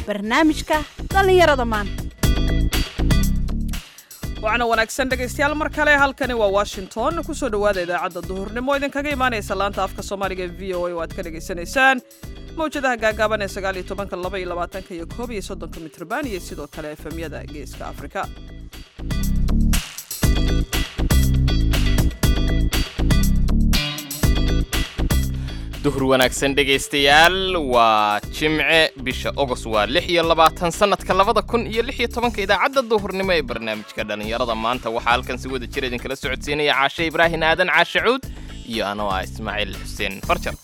barnaamijka dhallinyarada maanta waxaana wanaagsan dhegaystayaal mar kale halkani waa washington kusoo dhowaada idaacadda duhurnimo idinkaga imaanaysa laanta afka soomaaliga v o a oo aad ka dhagaysanaysaan mawjadaha gaagaaban ee sagaal iyo tobanka laba iyo labaatanka iyo koob iyo soddonka mitrban iyo sidoo kale efemyada geeska afrika duhur wanaagsan dhegaystayaal waa jimce bisha ogos waa lix iyo labaatan sannadka labada kun iyo lix iyo tobanka idaacadda duhurnimo ee barnaamijka dhallinyarada maanta waxaa halkan si wada jir idinkala socodsiinaya caashe ibraahin aadan caashe cuud iyo anoo ah ismaaciil xuseen farjar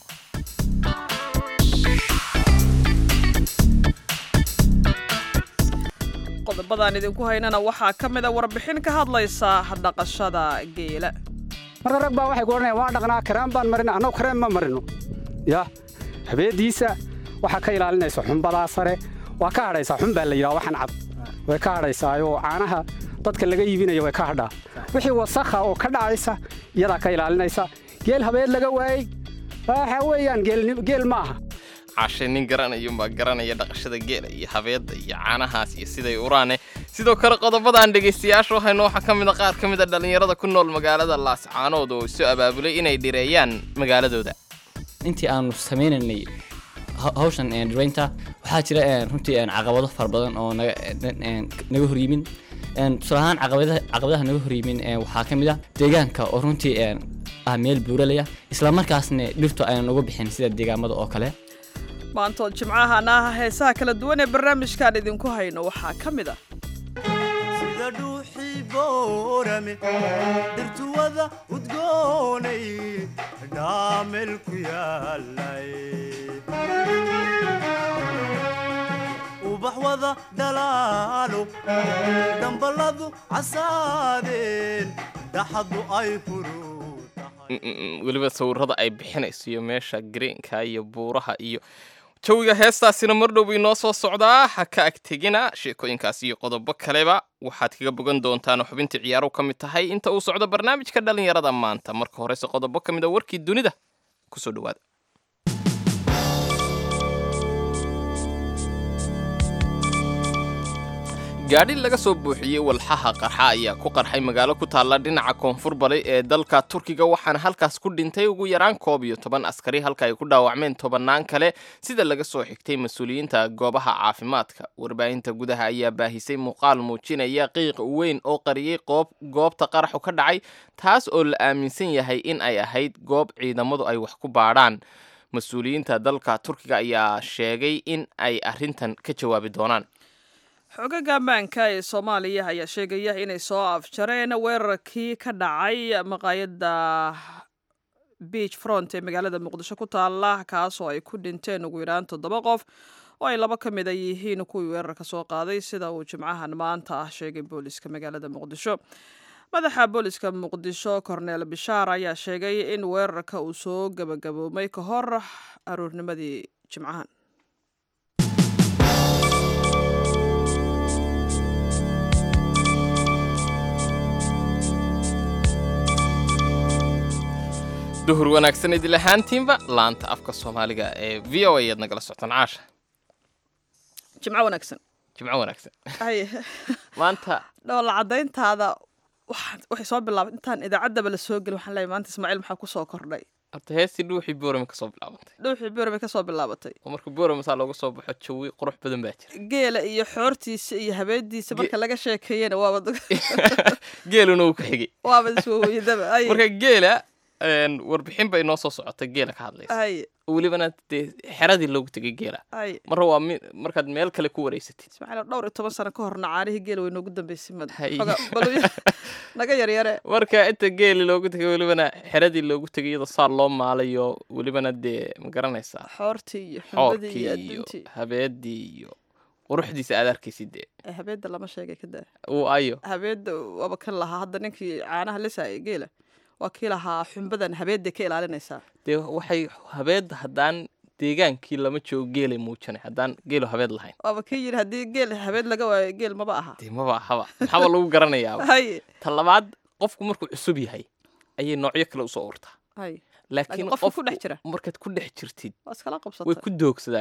qodobadaan idinku haynana waxaa ka mid a warbixin ka hadlaysa dhaqashada geela marka rag baa waxay ku odhanayaan waa dhaqnaa karaan baan marina annagu kareen ma marino ya habeediisa waxaa ka ilaalinaysa xumbadaa sare waa ka hadhaysaa xun baa la yidhaha waxan cad way ka hadhaysaayoo caanaha dadka laga iibinaya way ka hadhaa wixii wasakha oo ka dhacaysa iyadaa ka ilaalinaysa geel habeed laga waayey waxa weeyaan geel ma aha caashe nin garanayuunbaa garanaya dhaqashada geela iyo habeedda iyo caanahaas iyo siday uraane sidoo kale qodobadaan dhegaystayaasha waxaynu waxaa ka mida qaar ka mid a dhallinyarada ku nool magaalada laascaanood oo isu abaabulay inay dhireeyaan magaaladooda intii aanu sameynaynay hawshan dhiraynta waxaa jira runtii caqabado fara badan oo naga horyimin tusaale ahaan caqabadaha naga horyimin waxaa ka mid ah deegaanka oo runtii ah meel buuralaya islamarkaasna dhirtu aynan uga bixin sida deegaamada oo kale maantood jimcahana heesaha kala duwan ee barnaamijkaan idinku hayno waxaa ka mid ah sida dhuuxii boorame dhirtuwada udgoonay dhaamel ku yaalay ubax wada dhalaalo dhamballadu casaadeen dhaxadu ay furu weliba sawirada ay bixinayso iyo meesha greenka iyo buuraha iyo jawiga heestaasina mardhow bay noo soo socdaa ha ka agtegina sheekooyinkaas iyo qodobo kaleba waxaad kaga bogan doontaan xubintii ciyaaruhu ka mid tahay inta uu socdo barnaamijka dhallinyarada maanta marka horese qodobo ka mid a warkii dunida kusoo dhawaada gaadhi laga soo buuxiyey walxaha qarxa ayaa ku qarxay magaalo ku taalla dhinaca koonfur bari ee dalka turkiga waxaana halkaas ku dhintay ugu yaraan koob iyo toban askari halka ay ku dhaawacmeen tobannaan kale sida laga soo xigtay mas-uuliyiinta goobaha caafimaadka warbaahinta gudaha ayaa baahisay muuqaal muujinaya qiiq weyn oo qariyey goobta qaraxu ka dhacay taas oo la aaminsan yahay in ay ahayd goob ciidamadu ay wax ku baadhaan mas-uuliyiinta dalka turkiga ayaa sheegay in ay arrintan ka jawaabi doonaan xogaga ammaanka ee soomaaliya ayaa sheegaya inay soo afjareen weerarkii ka dhacay maqaayadda beach front ee magaalada muqdisho ku taala kaasoo ay ku dhinteen ugu yaraan toddoba qof oo ay laba ka mid a yihiin kuwii weerarka soo qaaday sida uu jimcahan maanta ah sheegay booliska magaalada muqdisho madaxa booliska muqdisho korneel bishaar ayaa sheegay in weerarka uu soo gabagaboomay ka hor aroornimadii jimcahan duhur wanaagsan idil ahaantiinba laanta afka soomaaliga ee v o a ayaad nagala socotaan caasha jimco wanaagsan jimco wanaagsan hay maanta dhoola caddayntaada waxay soo bilaabay intaan idaacaddaba la soo gelin waxaan leeyahay maanta ismaaciil maxaa ku soo kordhay horta heestii dhuuxii boorame ka soo bilaabantay dhuuxii boorame ka soo bilaabatay oo marka boorame saa looga soo baxo jawi qurux badan baa jira geela iyo xoortiisa iyo habeediisa marka laga sheekeeyena waaba geeluna uu ka xigay waaba iswaweyadaba marka geela warbixin bay noo soo socotay geela ka hadlaysa hay welibana dee xeradii loogu tegay geela hay marra waa markaad meel kale ku wareysatid ismaaciil dhowr iyo toban sano ka horna caanihii geela way noogu dambeysay mad Hay. naga yaryare marka inta geeli loogu tegay welibana xeradii loogu tegay iyadoo saa loo maalayo welibana dee ma garanaysaa xoortii iyo xumbadii xoorkii iyo iyo adduuntii habeedii iyo quruxdiisa aad arkaysid dee Eh, habeedda lama sheegay kada uu ayo habeedda waaba kan lahaa hadda ninkii caanaha lisaya geela waa kii lahaa xumbadan habeedday ka ilaalinaysaa dee waxay habeedda haddaan deegaankii lama joogo geelay muujanay haddaan geelo habeed lahayn waaba kii yidhi haddii geel habeed laga waayo geel maba aha dee maba ahaba maxaaba lagu garanayaaba hay ta labaad qofku markuu cusub yahay ayay noocyo kale usoo urtaa hay laakiin qofka ku dhex jira. markaad ku dhex jirtid waa iskala way qabsata ku doogsadaanba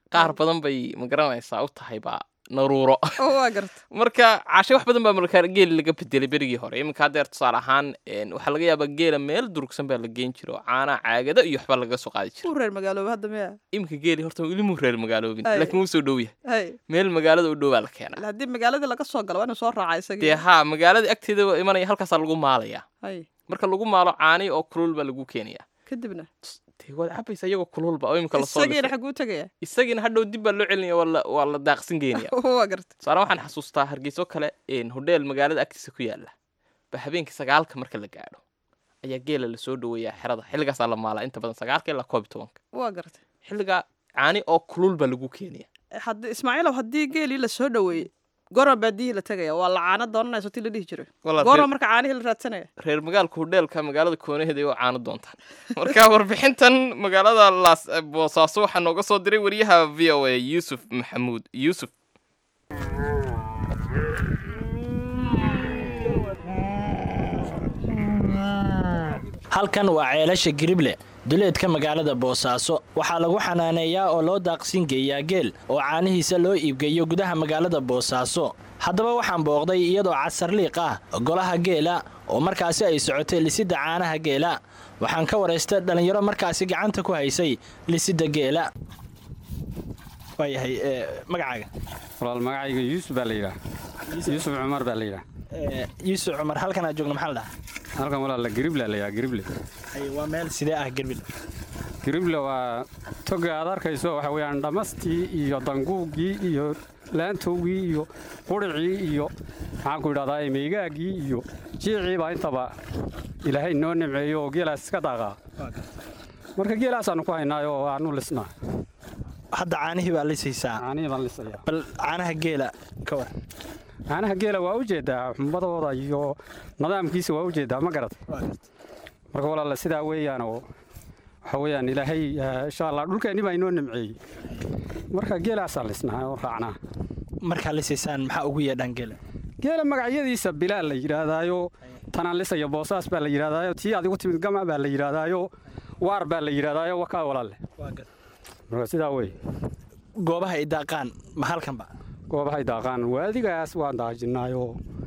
qaar badan bay magaranaysaa u tahay baa naruuro oo waa garta marka cashe wax badan baa markaa geeli laga bedelay berigii hore iminka haddeer tusaale ahaan een, waxaa laga yaabaa geela meel durugsan baa la geen jiro oo caanaha caagada iyo waxbaa laga soo qaadi jira uu reer magaalooba hadda miya iminka geeli horta weli muu reer magaaloobin Ay. laakiin wuu soo dhow yahay hay meel magaalada u dhow baa la keenaa haddii magaaladii laga soo galo waa inuu soo raaca isagii dee haa magaalada agteeda waa imanaya halkaasaa lagu maalayaa hay marka lagu maalo caani oo kulul baa lagu keenayaa kadibna dee waad cabaysa iyagoo kululba oo iminka lasoo isagiina lisay xaguu tegaya isagiina hadhow dib baa loo celinaya waa la- waa la daaqsin geenaya waa garta tusaale waxaan xasuustaa hargeyso kale een, hodheel magaalada agtiisa ku yaala ba habeenkii sagaalka marka la gaadho ayaa geela lasoo dhoweeyaa xerada xilligaasaa la maalaa inta badan sagaalka ilaa koob iyo tobanka waa garta xilligaa caani oo kulul baa lagu keenaya haddii ismaaciilow haddii geelii la soo dhoweeyey goorma baadiyihii la tegaya waa la caano doonanayso tii la dhihi jiray Walaa goorma reer- marka caanihii la raadsanaya reer magaalka hodheelka magaalada koonaheeda oo caano doontaan marka warbixintan magaalada laas boosaaso waxaa nooga soo diray wariyaha v o a yuusuf maxamuud yuusuf halkan waa ceelasha girible duleedka magaalada boosaaso waxaa lagu xanaaneeyaa oo loo daaqsin geeyaa geel oo caanihiisa loo iibgeeyo gudaha magaalada boosaaso haddaba waxaan booqday iyadoo casarliiq ah golaha geela oo markaasi ay socotay lisidda caanaha geela waxaan ka waraystay dhallinyaro markaasi gacanta ku haysay lisidda geela waayahay magacaaga walaal magacayga yuusuf baa la yidhaah yuusuf cumar baa la yidhaah yuusuf cumar halkan aad joogno maxaa la dhahaa halkan walaal girible la yidhaha girible waa meel sidee ah gerbil girible waa toga aad arkayso waxa weeyaan dhammastii iyo danguugii iyo laantowgii iyo quricii iyo maxaan ku idhahdaa meygaaggii iyo jiicii baa intaba ilaahay noo nimceeyo oo geelaas iska daaqaa marka geelaasaannu ku haynaayo oo aanu lisnaa hadda caanihii baa lisaysaa caanihii baan lisayaa bal caanaha geela ka war caanaha geela waa u jeedaa xumbadooda iyo nidaamkiisa waa u jeedaa ma garat marka walaala sidaa weeyaan oo waxa weeyaan ilaahay eh, insha allah dhulkeenni baa inoo nimceeyey marka geelaasaan lisnaa oo raacnaa markaa lisaysaan maxaa ugu yeedhaan geela geela magacyadiisa bilaal la yidhaahdaayo tanaan lisaya boosaas baa la yidhaahdaayo tii adigu timid gama baa la yidhaahdaayo waar baa la yidhaahdaayo wakaa walaalle marka sidaa wey goobaha ay daaqaan ma halkanba goobahay daaqaan waadigaas waan daajinaayo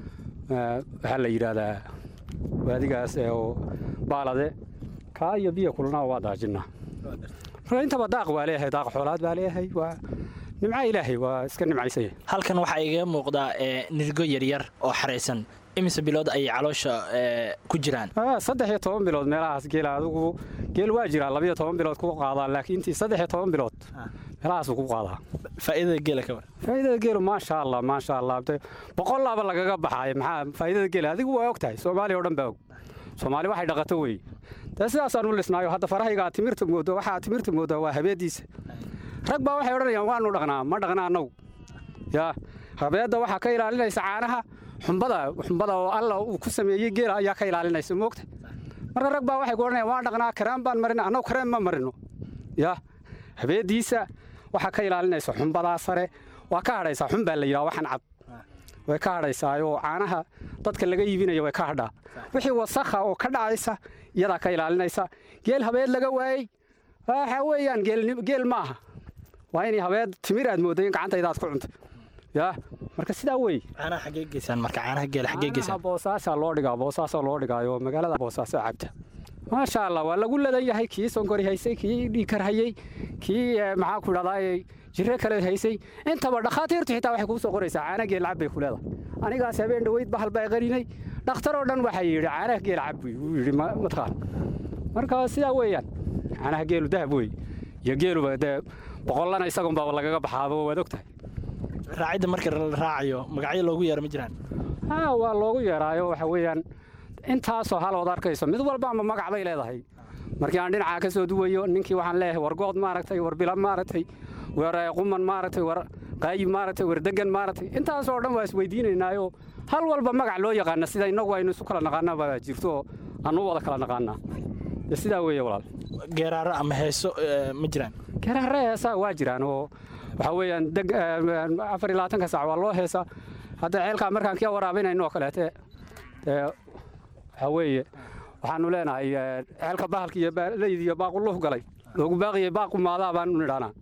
eh, waxaa la yidhaahdaa waadigaas eh, oo baalade kaa iyo biyo kulnaa waa daajinaa marka intaba daaq waa leeyahay daaq xoolaad baa leeyahay waa nimca ilaahay waa iska nimcaysaya halkan waxaa igaga muuqdaa ee, nirgo yaryar oo xaraysan imise bilood ayay caloosha ee, ku jiraan Ah, saddex iyo toban bilood meelahaas geela adigu geel waa jiraa labiyo toban bilood ku qaadaa laakiin intii saddex iyo toban bilood meelahaasuu ku qaadaa faa'iidada geela ka war faa'iidada geelu maasha allah maasha allah de boqol laaba lagaga baxaay maxaa faa'iidada geela adigu waa og tahay soomaaliya oo dhan baa og soomaali waxay dhaqato wey dee sidaasaan u lisnaayo hadda farahaygaa timirta moodo waxaa timirta moodaa waa habeediisa rag baa waxay odhanayaan waanu dhaqnaa ma dhaqnaa annagu yaa habeedda waxaa ka ilaalinaysa caanaha xumbada xumbada oo alla uu ku sameeyey geela ayaa ka ilaalinaysa moogta marka rag baa waxay ku odhanayaan waan dhaqnaa karaan baan marina annagu kareen ma marino yaa habeediisa waxaa ka ilaalinaysa xumbadaa sare waa ka hadhaysaa xun baa la yidhaha waxaan cad way ka hadhaysaayoo caanaha dadka laga iibinaya way ka hadhaa wixii wasakha oo ka dhacaysa iyadaa ka ilaalinaysa geel habeed laga waayey waxa weeyaan geel- geel ma aha waa inay habeed timir aad mooday in gacantaydaad ku cuntay yaa marka sidaa wey caanaha xaggee geysaan marka caanaha geela xaggee caanaha geysaan boosaasaa loo dhigaa boosaasaa loo dhigaayo magaalada boosaaso cabta maasha allah waa lagu ladan yahay kii sonkori haysay kii dhiikar hayey kii eh, maxaa ku idhahdaa jire kale haysay intaba dhakhaatiirtu xitaa waxay kuu soo qoraysaa caana geel cab bay ku leedahay anigaas habeen dhoweyd bahal baa qarinay dhakhtar oo dhan waxaa yidhi caanaha geel cab buy wuu yidhi ma- mataqaan marka sidaa weeyaan caanaha geelu dahab wey iyo geeluba dee boqollana isagun baa lagaga baxaaba waad og tahay raacidda marka la raacayo magacyo loogu yeero ma jiraan haa waa loogu yeeraayo waxa weeyaan intaasoo halood arkayso mid walba ama magac bay leedahay markii aan dhinacaa ka soo duwayo ninkii waxaan leeyahay war good maaragtay war bila maaragtay war eh, quman maaragtay war qaayib maaragtay war degan maaragtay intaasoo dhan waa isweydiinaynaayoo hal walba magac loo yaqaana sida innagu aynu isu kala naqaanaa baa jirto oo aanu wada kala naqaanaa dee sidaa weeye walaal geeraaro ama heeso ee, ma jiraan garaare heesaa waa jiraan oo waxaa weeyaan deg eh, afar iyo labaatanka saac waa loo heesaa hadda ceelkaa markaan kia waraabinayno oo kaleete dee waxaa weeye waxaanu leenahay eh, ceelka bahalka iyo baaleydi iyo baaquluh galay loogu baaqiyey baaqu maadaa baanu nidhaanaa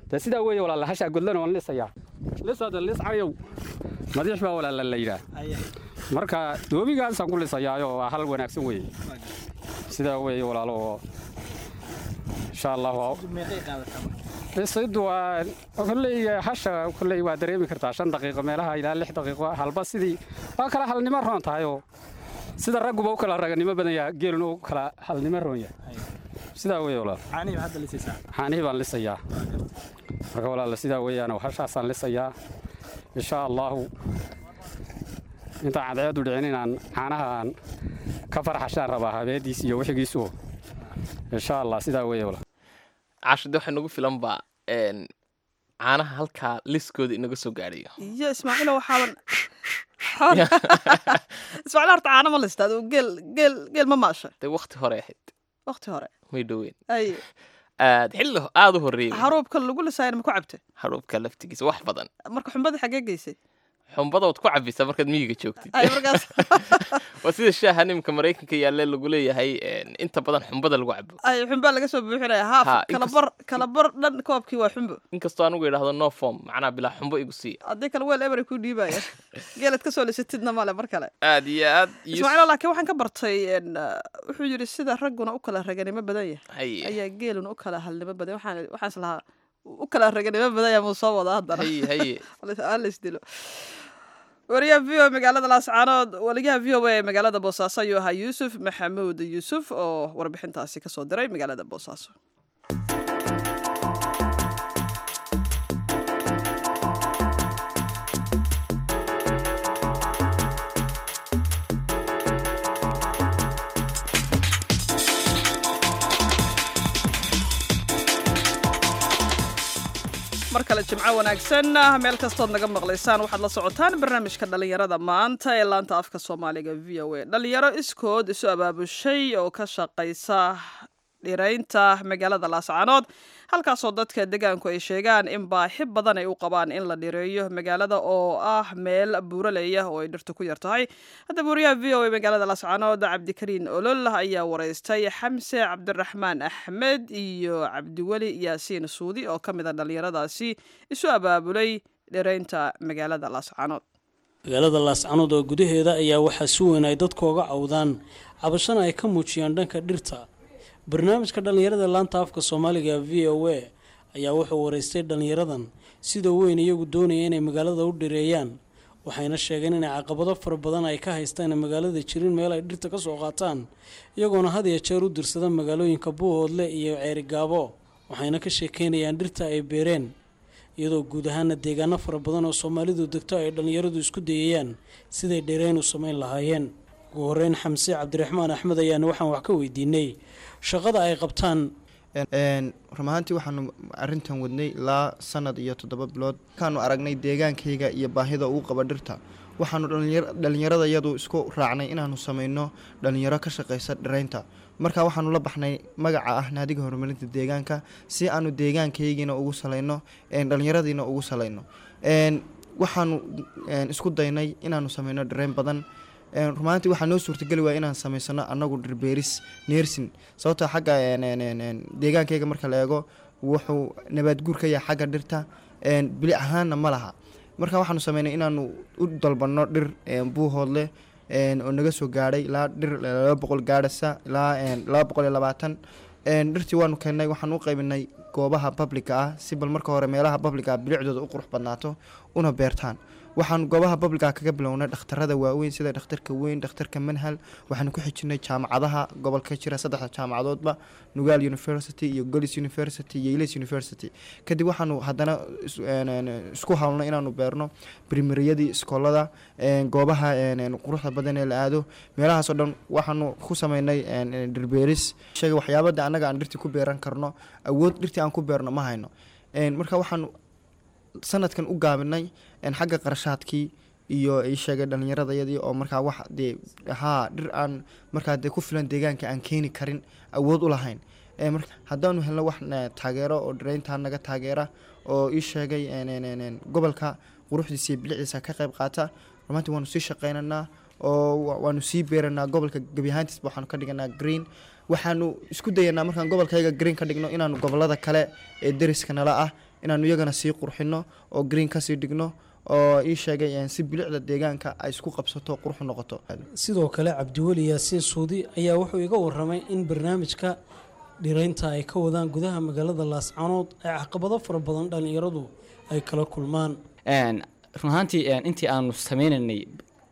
dee sidaa weeye walaala hashaa godlana waan lisayaa lisada lis cariyow madiix baa walaala la yidhaah marka doobigaasaan ku lisayaayo waa hal wanaagsan weeye sidaa weeye walaalo oo insha allahu lisaydu waa kolley hasha kolley waa dareemi kartaa shan daqiiqo meelaha ilaa lix daqiiqo halba sidii waa kala halnimo roon tahay oo sida ragguba u kala raganimo badan yaha geeluna u kala halnimo roon yahay sidaa weeye walaal xaanihii baan lisayaa marka walaala sidaa weeyaan hashaasaan lisayaa insha allahu intaan cadceedu dhicin inaan caanahaan ka farxashaan rabaa habeediis iyo wixigiisu insha allah sidaa weeye walaal cashade waxaa nagu filan baa een, caanaha halkaa liskooda inaga soo gaadhayo iyo ismaaciilo waxaaban ismaaciil horta caano ma listaad geel geel geel ma maasha dee wakti hore ahayd waqti hore may dhoweyn ay aad xilli aada u horreeyey haruubka lagu lisaayana ma ku cabte haruubka laftigiisa wax badan marka xumbadii xaggee geysay xumbada waad ku cabisaa markaad miyiga joogtid ay markaas waa sida shaaha nimka maraykanka yaalle lagu leeyahay een, inta badan xumbada lagu cabo ay xumbaa laga soo buuxinaya haaf Ha, kala inkas- bar kala bar dhan koobkii waa xumbo inkastoo anigu idhaahdo no form macnaa bilaa xumbo igu siiya haddii kale weel ebery ku dhiibaya geelad ka soo lisatidna male mar kale aad iyo aad iyo ismaaciilo laakiin waxaan ka bartay een, uh, wuxuu yidhi sida ragguna u kala raganimo badan yahay haye ayaa geeluna u kala halnimo badan waxaan waxaan islahaa u kala raganimo badan yahay muu soo wada haddana haye haye aan la isdilo wariyaha v o a magaalada laascaanood waliyaha v o a ee magaalada boosaaso ayuu ahaa yuusuf maxamuud yuusuf oo warbixintaasi kasoo diray magaalada boosaaso mar kale jimco wanaagsan meel kastood naga maqlaysaan waxaad la socotaan barnaamijka dhallinyarada maanta ee laanta afka soomaaliga v o a dhallinyaro iskood isu abaabushay oo ka shaqaysa dhiraynta magaalada laascaanood halkaasoo dadka degaanku ay sheegaan in baaxi badan ay u qabaan in la dhireeyo magaalada oo ah meel buuraleya oo ay dhirtu ku yar tahay haddaba wariyaha v o a magaalada laascaanood cabdikariin olol ayaa wareystay xamse cabdiraxmaan axmed iyo cabdiweli yaasiin suudi oo ka mid a dhallinyaradaasi isu abaabulay dhiraynta magaalada laascaanood magaalada laascanood oo gudaheeda ayaa waxaa si weyn ay dadku oga cawdaan cabashana ay ka muujiyaan dhanka dhirta barnaamijka dhallinyarada laanta afka soomaaliga v o a ayaa wuxuu wareystay dhallinyaradan sida weyn iyagu doonaya inay magaalada u dhireeyaan waxayna sheegeen inay caqabado fara badan ay ka haystaan magaalada jirin meel ay dhirta ka soo qaataan iyagoona had iyo jeer u dirsada magaalooyinka buuhoodle iyo ceerigaabo waxayna ka sheekeynayaan dhirta ay beereen iyadoo guud ahaana deegaano fara badan oo soomaalidu degto ay dhallinyaradu isku dayayaan siday dhereyn u samayn lahaayeen ugu horeyn xamse cabdiraxmaan axmed ayaana waxaan wax ka weydiinay shaqada ay qabtaan run ahaantii waxaanu arintan wadnay ilaa sanad iyo toddoba bilood markaanu aragnay deegaankayga iyo baahida uu qaba dhirta waxaanu dhalinyar- dhallinyarada iyadu isku raacnay inaanu sameyno dhalinyaro ka shaqeysa dhiraynta marka waxaanu la baxnay magaca ah naadiga horumarinta deegaanka si aanu deegaankaygiina ugu salayno een, dhallinyaradiina ugu salayno Een, waxaanu een, isku daynay inaanu sameyno dhirayn badan Een, rumaantii waxaa noo suurtageli waaya inaan samaysano anagu dhirbeeris neersin sababtoo xagga een, een, een, een, deegaankayga marka la eego wuxuu nabaadguur ka yahay xagga dhirta een, bilic ahaanna ma laha marka waxaanu sameynay inaanu u dalbanno dhir een, buuhoodle een, oo naga soo gaadhay ilaa dhir laba boqol gaadhasa ilaa een, laba boqol iyo labaatan Een, dhirtii waanu keennay waxaan u qaybinay goobaha babliga ah si bal marka hore meelaha babliga ah bilicdooda u qurux badnaato una beertaan waxaan goobaha babliga kaga bilownay dhakhtarada waaweyn sida dhakhtarka weyn dhakhtarka manhal waxaanu ku xijinay jaamacadaha gobolka jira saddexda jaamacadoodba nugaal university iyo golis university iyo ilis university kadib waxaanu haddana is- een, een, isku hawlnay inaanu beerno primariyadii iskoolada een, goobaha een, een, quruxda badan ee la aado meelahaas oo dhan waxaanu ku sameynay een, een, dhirbeeris sheega waxyaabada annaga aan dhirtii ku beeran karno awood dhirtii aan ku beerno ma hayno Een, marka waxaanu sanadkan u gaabinay een, xagga qarashaadkii iyo ii sheegay dhallinyaradayadii oo markaa wax dee haa dhir aan markaa dee ku filan deegaanka aan keeni karin awood u lahayn Ee, marka haddaanu helno wax na- taageero oo dhirayntaa naga taageera oo ii sheegay een, een, een, een, gobolka quruxdiisa iyo biliciisa ka qayb qaata rumaantii waanu sii shaqaynaynaa oo wa- waanu sii beeranaa gobolka gebi ahaantiisba waxaanu ka dhiganaa green waxaanu isku dayanaa markaan gobolkayga green ka dhigno inaanu gobolada kale ee deriska nala ah inaanu iyagana sii qurxino oo green kasii dhigno oo ii sheegay een, si bilicda deegaanka ay isku qabsato qurxu noqoto sidoo kale cabdiweli yaasiin suudi ayaa wuxuu iga waramay in barnaamijka dhiraynta ay ka wadaan gudaha magaalada laascanood ay caqabado fara badan dhallinyaradu ay kala kulmaan Een, run ahaantii een, intii aanu sameynaynay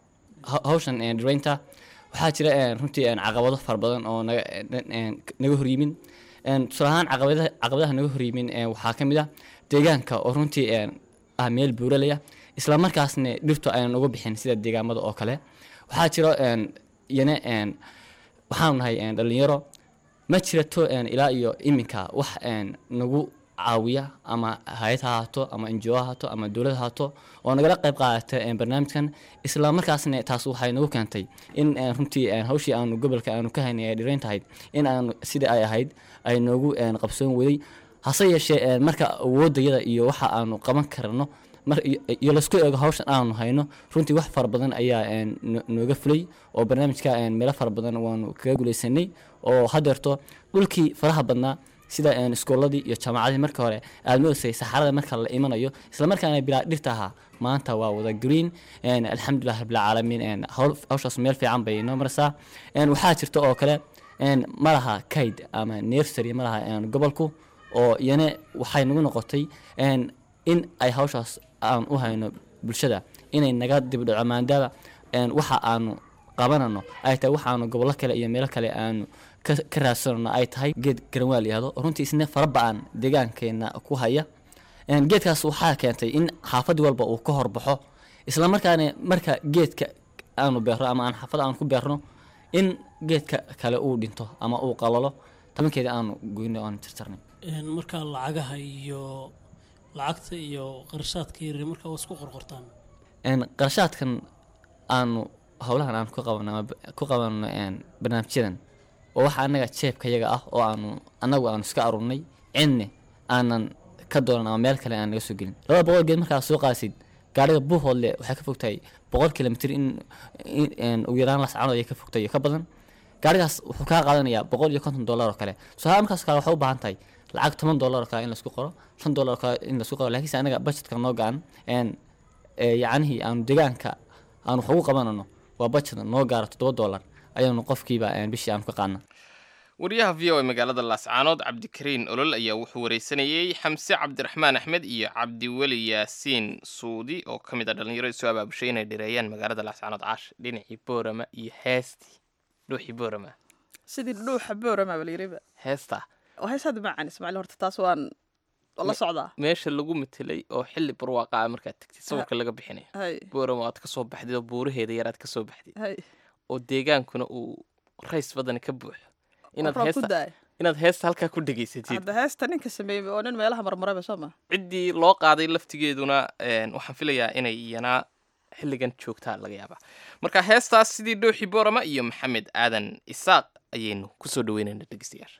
ha- hawshan een, dhiraynta waxaa jira een, runtii een, caqabado fara badan oo naga een, een, naga horyimin Een, tusaale ahaan caqabadaha caqabadaha naga horyimin een, waxaa ka mid ah deegaanka oo runtii een, ah meel buuralaya isla markaasna dhirtu aynan uga bixin sida deegaamada oo kale waxaa jiro een, iyana een, waxaanu nahay een, dhalinyaro ma jirato een, ilaa iyo iminka wax een, nagu caawiya ama hay-ad ha ahaato ama ngo ha ahaato ama dowlad ha ahaato oo nagala qayb qaadata een, barnaamijkan isla markaasna taas waxay nagu keentay in een, runtii een, hawshii aanu gobolka aanu ka haynay ay dhirayn tahay in aanu sidii ay ahayd ay noogu een, qabsoon waday hase yeeshee een, marka awoodayada iyo waxa aanu qaban karno mar iyo iyo laisku eego hawshan aanu hayno runtii wax fara badan ayaa een, no- nooga fulay oo barnaamijka een, meelo fara badan waanu kaga guuleysanay oo hadeerto dhulkii faraha badnaa sida een, iskooladii iyo jaamacadii marka hore aad moodasay saxarada marka la imanayo isla markaana bilaa dhirta ahaa maanta waa wada green een, alxamdulilah rabbilcaalamiin een, hawl- hawshaas meel fiican bay noo maraysaa een, waxaa jirta oo kale een, ma laha kayd ama nursery ma laha een, gobolku oo iyana waxay nagu noqotay een, in ay hawshaas aan u hayno bulshada inay naga dibdhaco maadaama een, waxa aanu qabanano ay tahay waxaanu gobollo kale iyo meelo kale aanu ka ka raadsanano ay tahay geed garanwaal yihahdo oo runtii isna fara ba-an deegaankeena ku haya Een, geedkaas waxaa keentay in xaafad walba uu ka horbaxo isla markaana marka geedka aanu beerno ama aan xaafad aan ku beerno in geedka kale uu dhinto ama uu qalalo tabankeeda aanu goyno aanu tirtirnay Een, markaa lacagaha iyo lacagta iyo qarashaadka yaryar markaa waa isku qorqortaan een qarashaadkan aanu howlahan aan ku qabano ama b- ku qabano een barnaamijyadan oo waxa anaga jeebka yaga ah oo aanu anagu aanu iska aruurnay cidne aanan ka doonan ama meel kale aan naga soo gelin labada boqol geed markaa soo qaadsid gaariga buuhoodle waxay ka fogtahay boqol kilomitr in in- een ugu yaraan lascanood ayay ka fogtahay iyo ka badan gaarigaas wuxuu kaa qaadanayaa boqol iyo konton dollar oo kale soo haa markaas kale waxay u baahan tahay lacag toban dollar oo kale in laisku qoro shan dollar oo kale in laisku qoro laakiinse anaga budgetka noo go-an een ee yacnihii aanu deegaanka aanu wax ugu qabanano waa budget noo gaaro toddoba dollar ayaanu qofkiiba een, bishii aanu ka qaadna wariyaha v o a magaalada laascaanood cabdikariin olol ayaa wuxuu wareysanayey xamse cabdiraxmaan axmed iyo cabdiweli yaasiin suudi oo ka mid a dhallinyaro isu abaabushay inay dhireeyaan magaalada laascaanood caash dhinacii boorama iyo heestii dhuuxii boorama sidii dhuuxa boorama baa layiriba heesta oo heesaad macaan ismaaciil horta taas waan waan la socdaa meesha lagu metelay oo xilli barwaaqa ah markaad tagtid sawirka laga bixinaya hay boorama aad ka soo baxdid oo buuraheeda yaraad ka soo baxdid hay oo deegaankuna uu rays badan ka buuxo inaad roob ku heesta daay inaad heesta halkaa ku dhegaysatid hadda heesta ninka sameeyey oo nin meelaha marmaraba soo ma ciddii loo qaaday laftigeeduna een, waxaan filayaa inay iyanaa xilligan joogtaa laga yaabaa marka heestaas sidii dhooxi boorama iyo maxamed aadan isaaq ayaynu kusoo dhaweynayna dhegeystayaasha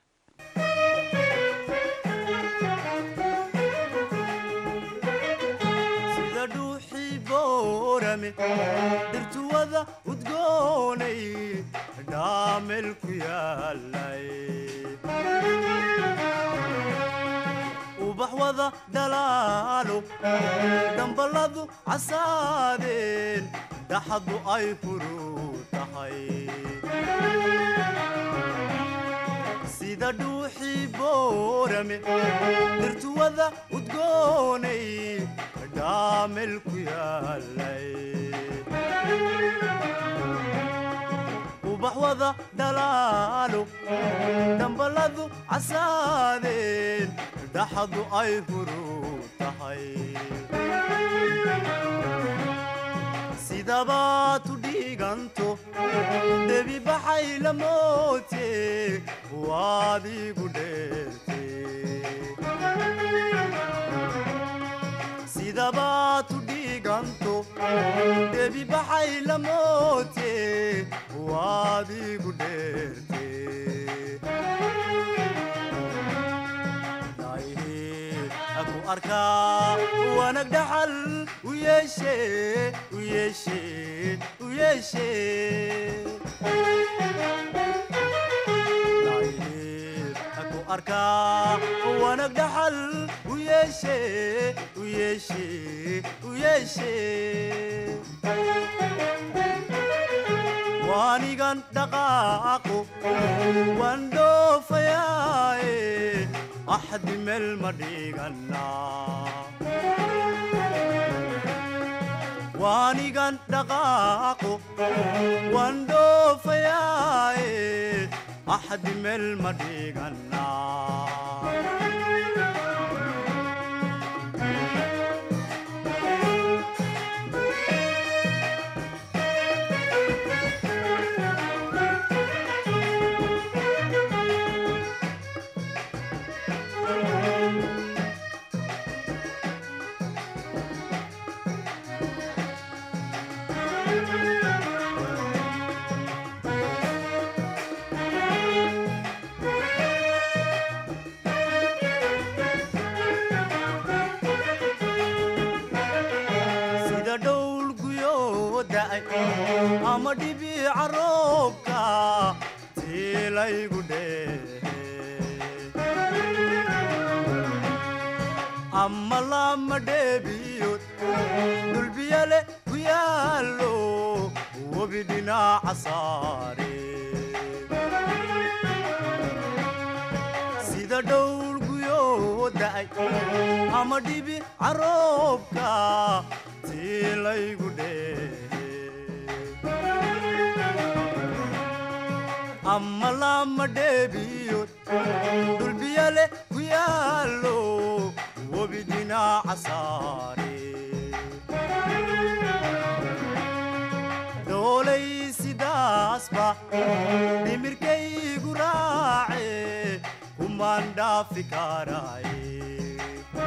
sida dhuuxii boorame dhirtuwada udgoonay dhaamel ku yaalay ubax wada dhalaalo dhamballadu casaadeen dhaxadu ay furu tahay sida dhuuxii boorame dhirtuwada udgoonay dhaamel ku yaalay ubax wada dhalaalo dhamballadu casaadeen dhaxadu ay furu tahay sidabaad u dhiiganto debi baxay la moote waad igu dheerte sidabaad u dhiiganto debi baxay la moote waad igu dheerte aku arkaa wanag dhaxal u yeeshe u yeeshe u yeeshe aku arkaa wanag dhaxal u yeeshe u yeeshe u yeeshe waanigan dhaqaaqo waan dhoofayaaye axdi meel ma dhigannaa waanigan dhaqaaqo waan dhoofayaaye axdi meel ma dhigannaa sida dhowl guyoo da'ay ama dhibica roobka tiilaygu dheehe ama lama dheebiyood dhulbiyale ku yaallo webi dhinaca saare sida dhowl guyoo da'ay ama dhibi caroobka tiilaygu dheehe ama lama dheebiyood dhulbiyale ku yaallo webi dhinaca saare doolay sidaasba dhimirkaygu raace kumaan dhaafi karaaye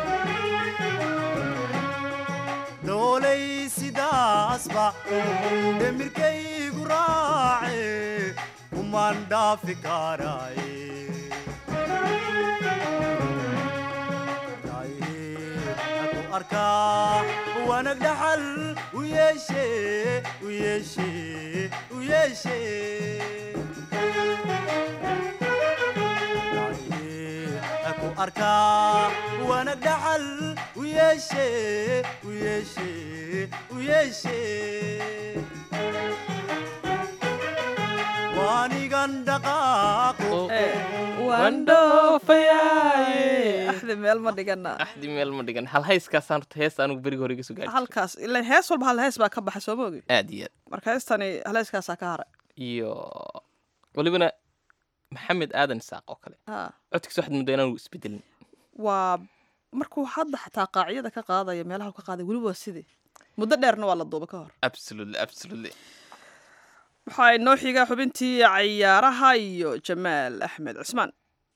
doolay sidaasba dhimirkaygu raace kumaan dhaafi karaaye ku arkaa wanag dhaxal u yeeshe u yeeshe u yeeshe ku arkaa wanag dhaxal u yeeshe u yeeshe u yeeshe waanigan dhaqaaqo waan dhoofayaaye axdi meel ma dhigana axdi meel ma dhigan hal hayskaasaan horta hees anugu beriga hore iga soo gaadhi halkaas ilan hees walba hal hees baa ka baxay soo ma ogi aad iyo aad marka heestani hal heeskaasaa ka haray iyo welibana maxamed aadan isaaq oo kale Ah, codkiisa waxaad muddaa inaanu isbedelin waa markuu hadda xataa qaacyada ka qaadaya meelaha uu ka qaaday weli waa sidii muddo dheerna waa la duuba ka hor absolutely absolutely waxaa inoo xiga xubintii cayaaraha iyo jamaal axmed cismaan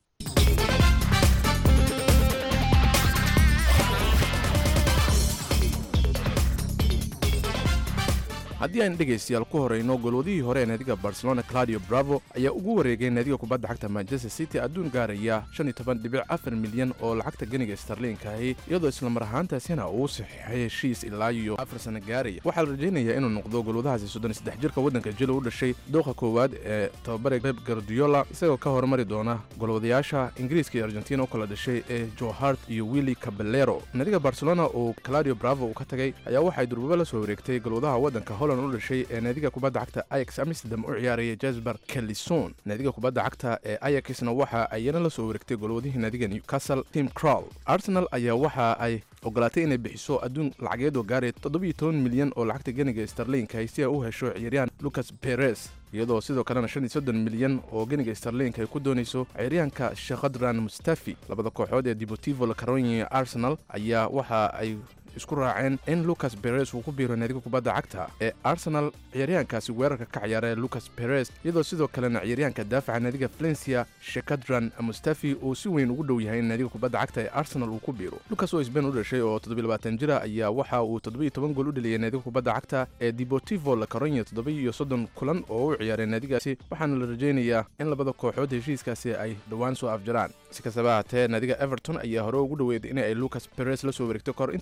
haddii aan dhegaystayaal ku horayno golwadihii hore ee naadiga barcelona claudio bravo ayaa ugu wareegay naadiga kubadda cagta manchester city adduun gaaraya milyan oo lacagta ganiga starliinkaahi iyadoo islamar ahaantaasina uu saxiixay heshiis ilaa iyo afar sana gaaraya waxaa la rajaynayaa inuu noqdo golwadahaasi soddonsaddex jirka waddanka jilo u dhashay dooqa koowaad ee tababare pep guardiola isagoo ka hormari doona golwadayaasha ingiriiska iyo argentina u kala dhashay ee joe hart iyo willi caballero naadiga barcelona oo claudio bravo uu ka tagay ayaa waxay durbaba la soo wareegtay golwadaha waddanka holland u dhashay ee naadiga kubadda cagta ayax amsterdam u ciyaaraya jasper kelison naadiga kubadda cagta ee ayaxna waxa ayana la soo wareegtay golwadihii naadiga newcastle tim crowl arsenal ayaa waxa ay ogolaatay inay bixiso adduun lacageed oo gaaray milyan oo lacagta ganiga starliinka si ay u hesho ciyaaryahan lucas perez iyadoo sidoo kalena milyan oo ganiga starliinka ay ku doonayso ciyaaryahanka shekhadran mustafi labada kooxood ee deportivo la caronia arsenal ayaa waxa ay isku raaceen in lucas perez uu ku biiro naadiga kubadda cagta ee arsenal ciyaaryahankaasi weerarka ka ciyaara lucas perez iyadoo sidoo kalena ciyaaryahanka daafaca naadiga valencia shekadran mustafi uu si weyn ugu dhow yahay in naadiga kubadda cagta ee arsenal uu ku biiro lucas oo sbain u dhashay oo jira ayaa waxa uu gool u dheliyay naadiga kubadda cagta ee deportivo la caronia soddon kulan oo u ciyaaray naadigaasi waxaana la rajaynayaa in labada kooxood heshiiskaasi ay dhowaan soo afjaraan si kastaba ahaatee naadiga everton ayaa hore ugu dhoweeday in ay lucas perez la soo wareegto kahor intaysan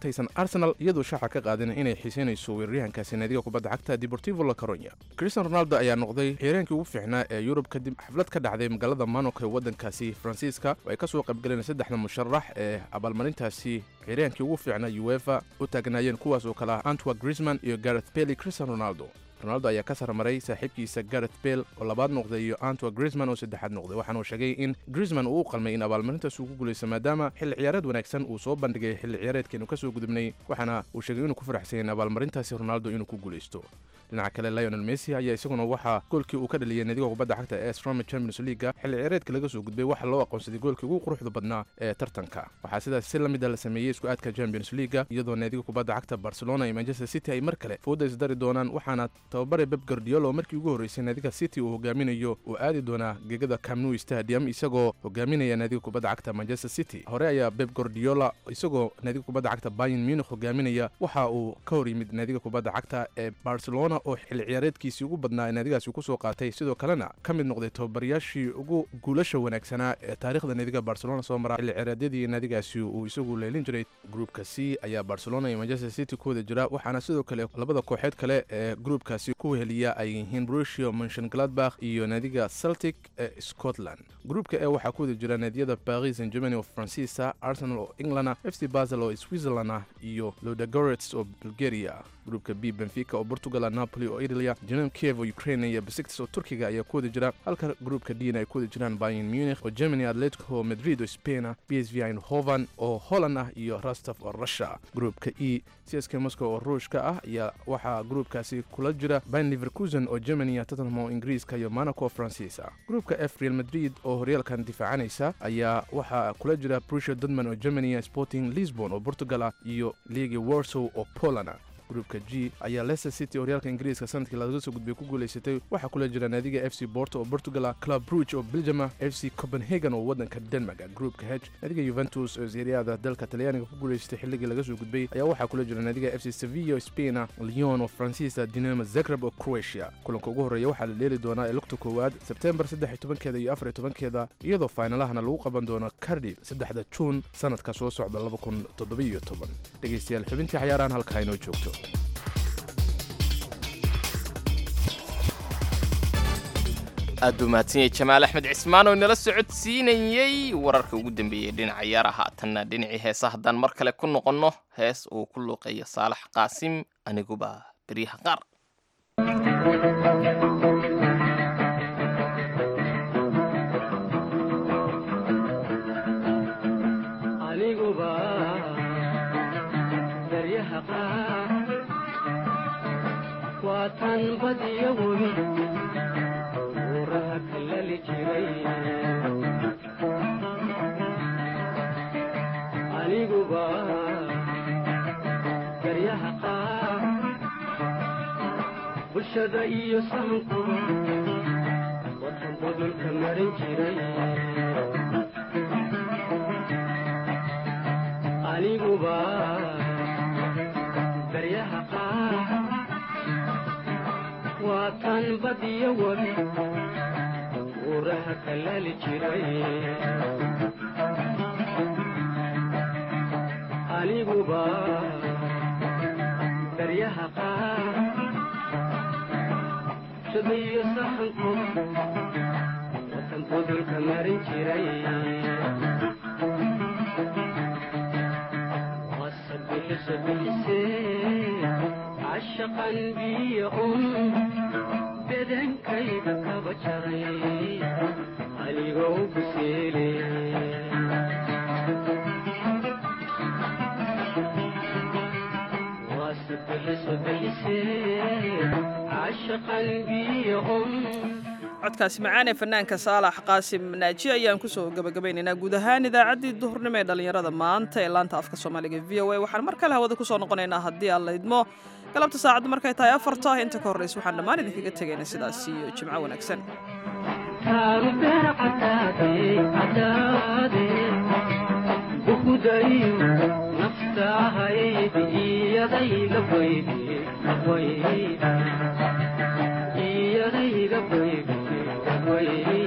arsenal iyadoo shaaxa ka qaadin inay xiiseynayso weeraryahankaasi naadiga kubadda cagta deportivo la caronya cristian ronaldo ayaa noqday ciyaaryahankii ugu fiicnaa ee yurub kadib xaflad ka dhacday magaalada monaco ee waddankaasi faransiiska oo ay ka soo qaybgaleen saddexda musharax ee abaalmarintaasi ciyaaryahankii ugu fiicnaa uefa u taagnaayeen kuwaas oo kale ah antwa grisman iyo gareth bely cristian ronaldo ronaldo ayaa ka sarmaray saaxiibkiisa gareth bale oo labaad noqday iyo antwa grisman oo saddexaad noqday waxaana uu sheegay in grisman uu u qalmay in abaalmarintaas uu ku guulaysto maadaama xilli ciyaareed wanaagsan uu soo bandhigay xilli ciyaareedkeenu ka soo gudubnay waxaana uu sheegay inuu ku faraxsan in abaalmarintaasi ronaldo inuu ku guulaysto dhinaca kale lionel messi ayaa isaguna waxaa goolkii uu ka dhaliyay naadiga kubadda cagta ee stroma champions leaga xilli ciyaareedka laga soo gudbay waxaa loo aqoonsaday goolkii ugu quruxda badnaa ee tartanka waxaa sidaas si la mid a la sameeyey isku aadka champions leaga iyadoo naadiga kubadda cagta barcelona iyo manchester city ay mar kale fooda isdari doonaan waxaana tababare beb guardiola oo markii ugu horreysay naadiga city uu hogaaminayo uu aadi doonaa gegada camnou stadium isagoo hogaaminaya naadiga kubadda cagta manchester city hore ayaa beb guardiola isagoo naadiga kubadda cagta bayern munich hogaaminaya waxa uu ka hor yimid naadiga kubadda cagta ee barcelona oo xilli ciyaareedkiisii ugu badnaa ee naadigaasi ku soo qaatay sidoo kalena ka mid noqday tababarayaashii ugu guulasha wanaagsanaa ee taariikhda naadiga barcelona soo mara xilli ciyaareedyadii naadigaasi uu isagu leelin jiray gruupka c ayaa barcelona iyo manchester city ku wada jira waxaana sidoo kale labada kooxeed kale ee gruupkaasi ku weheliya ay yihiin brusio monshon gladbach iyo naadiga celtic ee scotland gruupka e waxaa ku wada jira naadiyada paris saint germany oo faransiisa arsenal oo england f c basel oo switzerland ah iyo lodagorets oo bulgaria gruupka b benfica oo portugal napoli oo italia jenem kiev oo ukraine iyo besiktas oo turkiga ayaa ku wada jira halka gruupka dna ay ku wada jiraan bayern munich oo germany atletico madrid oo spain ah b s v eindhoven oo holland ah iyo rostov oo russia gruupka e csk moscow oo ruushka ah ayaa waxaa gruupkaasi kula jira bayn leverkusen oo germany ah tottenham oo ingiriiska iyo monaco oo faransiisa gruupka f real madrid oo horyaalkan difaacanaysa ayaa waxaa kula jira brusio dortmund oo germany ah sporting lisbon oo portugal ah iyo liigi warsow oo poland ah gruupka g ayaa leicester city horyaalka ingiriiska sanadkii laga soo gudbay ku guulaysatay waxaa kula jira naadiga f c borto oo portugal ah club bruge oo belgium ah f c copenhagen oo waddanka denmark ah gruupka h naadiga juventus oo seeriyaada dalka talyaaniga ku guulaysatay xilligii laga soo gudbay ayaa waxaa kula jira naadiga f c sevilla oo spain ah lyon oo faransiisa dinamo zagreb oo croatia kulanka ugu horreeya waxaa la dheeli doonaa ee lugta koowaad sebtembar saddex iyo tobankeeda iyo afar iyo tobankeeda iyadoo faynalahana lagu qaban doono cardiff saddexda juun sanadka soo socda laba kun toddobiyo toban dhegaystayaal xubintii cayaarahan halkaa inoo joogto aad buu mahadsan yahay jamaal axmed cismaan oo inala socodsiinayey wararka ugu dambeeyey dhinaca ciyaaraha tanna dhinacii heesa haddaan mar kale ku noqonno hees uu ku luuqeeyo saalax qaasim aniguba beryaha qaar aniguba garyaha qaar bulshada iyo sahanku wadan budulka marin jiray aniguba garyaha qaar waatan badiyo wabi uuraha kalaali jiray aniguba daryaha qaar shadayo sahanku watan budulka marin jiray wasabixisa bixisee cashaqan biyo un bedankayga kaba jaray anigoo biseele codkaasi macaan ee fanaanka saalax qaasim naaji ayaan kusoo gabagabaynaynaa guud ahaan idaacaddii duhurnimo ee dhallinyarada maanta ee laanta afka soomaaliga v o a waxaan mar kale hawada kusoo noqonaynaa haddii aan la idmo galabta saacaddu markay tahay afarta inta ka horraysa waxaan dhammaan idinkaga tegayna sidaas iyo jimco wanaagsan naftahayd iyadayga baydi iyadayga baydi